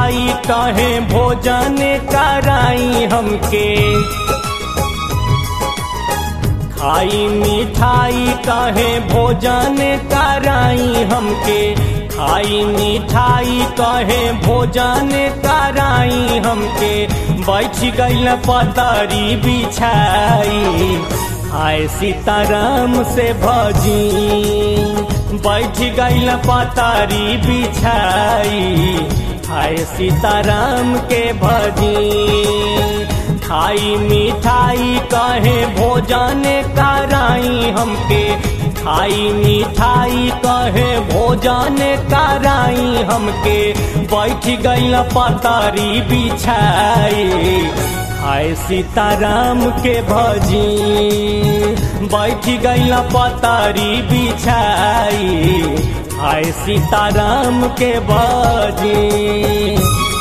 मिठाई कहे भोजन कराई हमके खाई मिठाई कहे भोजन कराई हमके खाई मिठाई कहे भोजन कराई हमके बैठ गईल पतरी बिछाई आय सीताराम से भजी बैठ गईल पतरी बिछाई आय सीताराम के भजी खाई मिठाई कहे भोजन कराई हमके खाई मिठाई कहे भोजन कराई हमके बैठ गईल पतरी बिछाई हाय सीताराम के भजी बैठ गईल पतरी बिछाई हाय सीताराम के भजी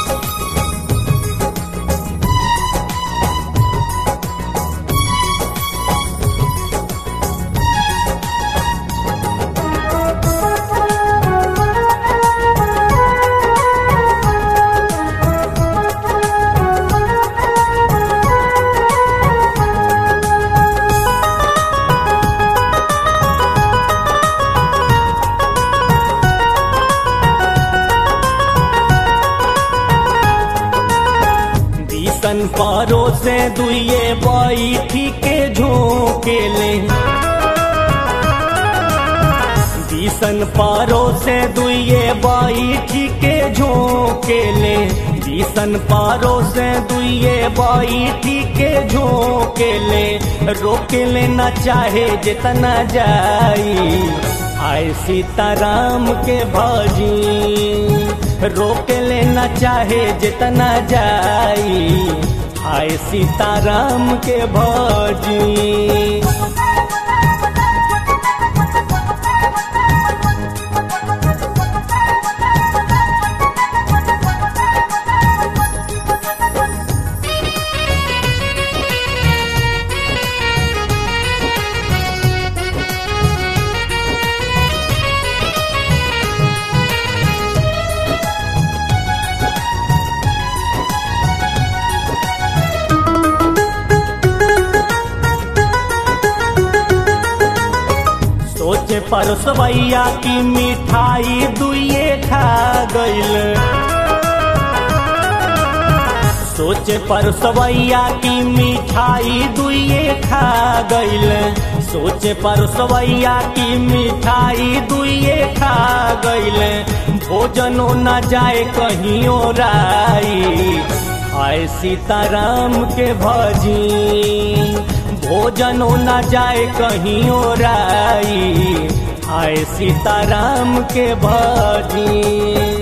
दिसन पारो से दुए बैठी के झोंके ले दिसन पारो से दुए बैठी के झोंके ले दिसन पारो से दुए बैठी के झोंके ले रोके ले न चाहे जितना जाई आय सीताराम के भजी रोक लेना चाहे जितना जाई आय सीताराम के भजी सोचे परसवैया की मिठाई दुए खा गईल सोचे परसवैया की मिठाई दुए खा गईल सोचे परसवैया की मिठाई दुए खा गईल भोजनो न जाए कहीं राई आय सीताराम के भजी भोजनो न जाए कहीं राई आय सीताराम के भजी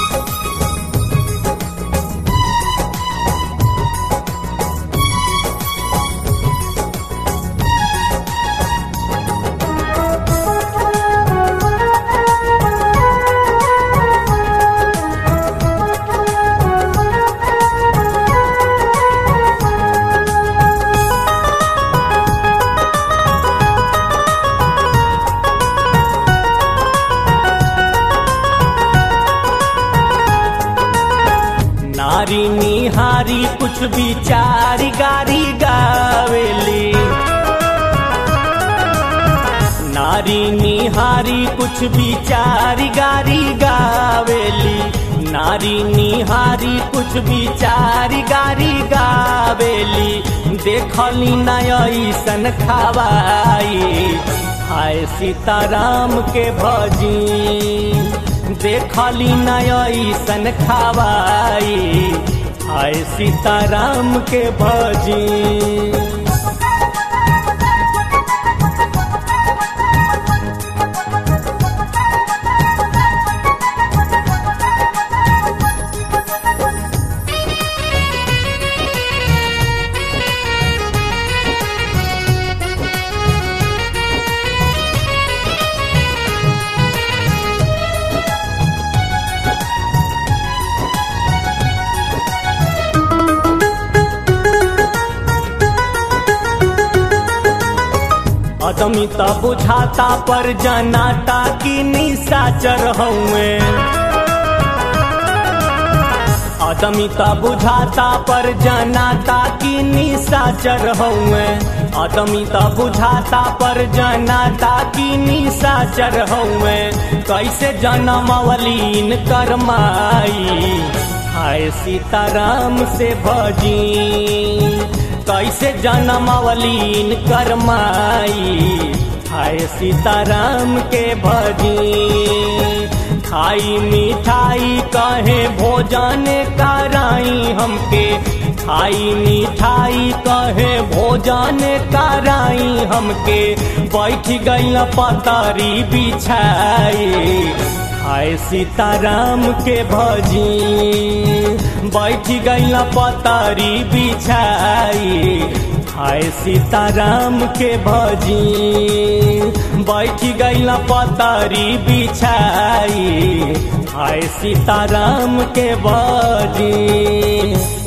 नारी निहारी कुछ विचारी गारी गावेली नारी निहारी कुछ विचारी गारी गावेली नारी निहारी कुछ विचारी गारी गावेली देखली नयसन खावाई हाय सीताराम के भजी देखली नयसन खावाई हाय सीताराम के भजी अदमी त बुझाता पर जनाता की निशाचर हउए आदमी त बुझाता पर जनाता की निशाचर हउए आदमी त बुझाता पर जनाता की निशाचर हउए कैसे जनमवलीन करमाई हाय सीताराम से भजी कैसे जनमवलीन करमाई हाय सीताराम के भजी खाई मिठाई कहे भोजन कराई हमके खाई मिठाई कहे भोजन कराई हमके बैठ गई पतारी बिछाई हाय सीताराम के भजी बैठ गई पतारी बिछाई हाय सीताराम के भजी बैठ गई पतारी बिछाई हाय सीताराम के भजी